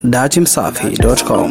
datimsafi.com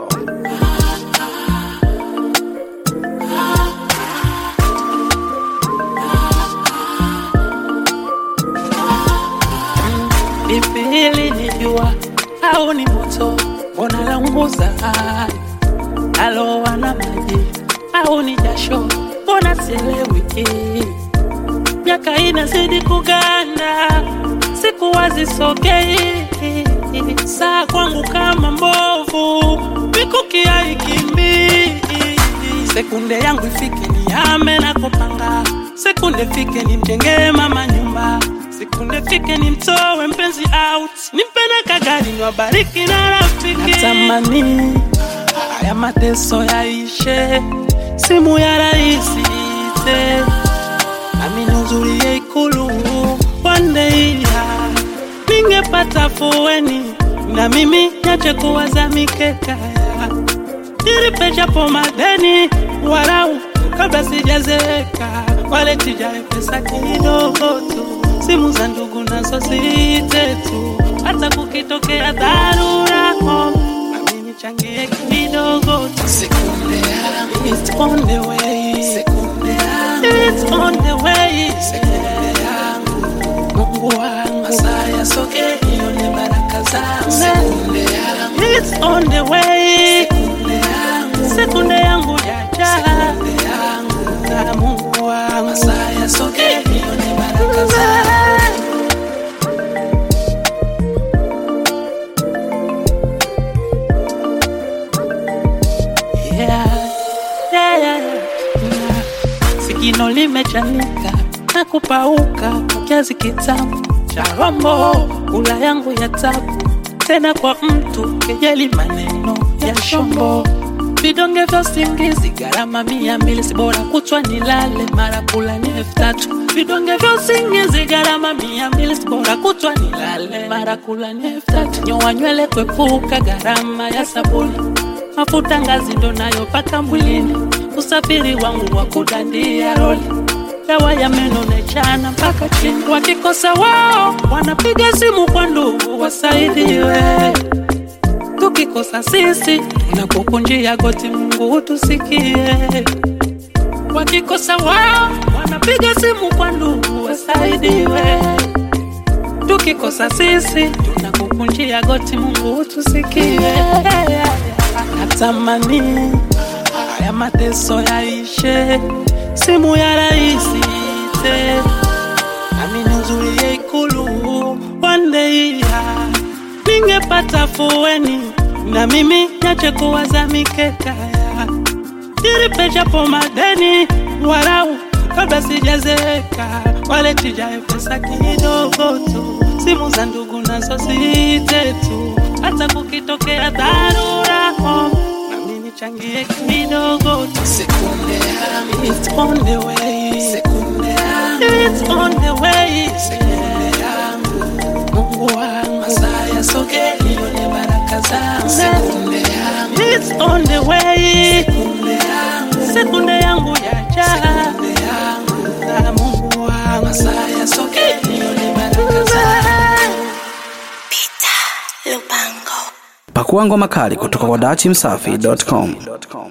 Vipi hili ni jua au ni moto? Mbona launguza alowa na maji au ni jasho? Mbona sielewi? Miaka inazidi kuganda, siku hazisogei, saa kwangu kama mbovu, mikuki haikimbii. Sekunde yangu ifike nihame na kupanga, sekunde fike nimjengee mama nyumba, sekunde fike nimtoe mpenzi out, nimpende kagari niwabariki na rafiki. Natamani haya mateso yaishe, simu ya raisi ite nami nihudhurie Ikulu one day, ah, ningepata fueni na mimi niache kuwaza mikeka nilipe japo madeni warau kabla sijazeeka, wale tijae pesa kidogo tu, simu za ndugu nazo zite tu, hata kukitokea dharura oh, nami nichangie kidogo tu. Sekunde yangu, it's on the way. Sekunde yangu, it's on the way. Sekunde yangu, Mungu wangu, masaa yasoge nione baraka zangu. Sekunde yangu, it's on the way. Sekunde yangu, sekunde yangu jaja. Sekunde yangu, na Mungu wangu, masaa yasoge nione baraka zangu. Yeah, yeah, yeah, yeah. Sigino limechanika na kupauka kwa kiazi kitamu cha rombo, kula yangu ya tabu tena kwa mtu kejeli, maneno ya shombo, vidonge vya usingizi gharama mia mbili, si bora kutwa nilale mara kula ni elfu tatu. Vidonge vya usingizi gharama mia mbili, si bora kutwa nilale mara kula ni elfu tatu. Nyoa nywele kwepuka gharama ya sabuni mafuta ngazi ndo nayopaka mwilini, usafiri wangu wa kudandia roli, dawa ya meno nechana mpaka chini. Wakikosa wao wanapiga simu kwa ndugu wasaidiwe, tukikosa sisi tunakukunjia goti, Mungu utusikie. Wakikosa wao wanapiga simu kwa ndugu wasaidiwe, tukikosa sisi tunakukunjia goti, Mungu utusikie. Natamani haya mateso yaishe, simu ya raisi ite, nami nihudhurie Ikulu one day, ah, ningepata fueni na mimi niache kuwaza mikeka ya nilipe japo madeni warau kabla sijazeeka, wale tijae pesa kidogo tu, simu za ndugu nazo zite tu, hata kukitokea dharura oh, nami nichangie kidogo tu. Sekunde yangu, it's on the way. Sekunde yangu, it's on the way. Sekunde yangu, Mungu wangu, masaa yasoge nione baraka zangu. Sekunde yangu, it's on the way. Sekunde yangu, sekunde yangu yaja. Sekunde yangu, na Mungu wangu, masaa yasoge nione baraka zangu. Lupango. Pakua ngoma kali kutoka kwa datimsafi.com.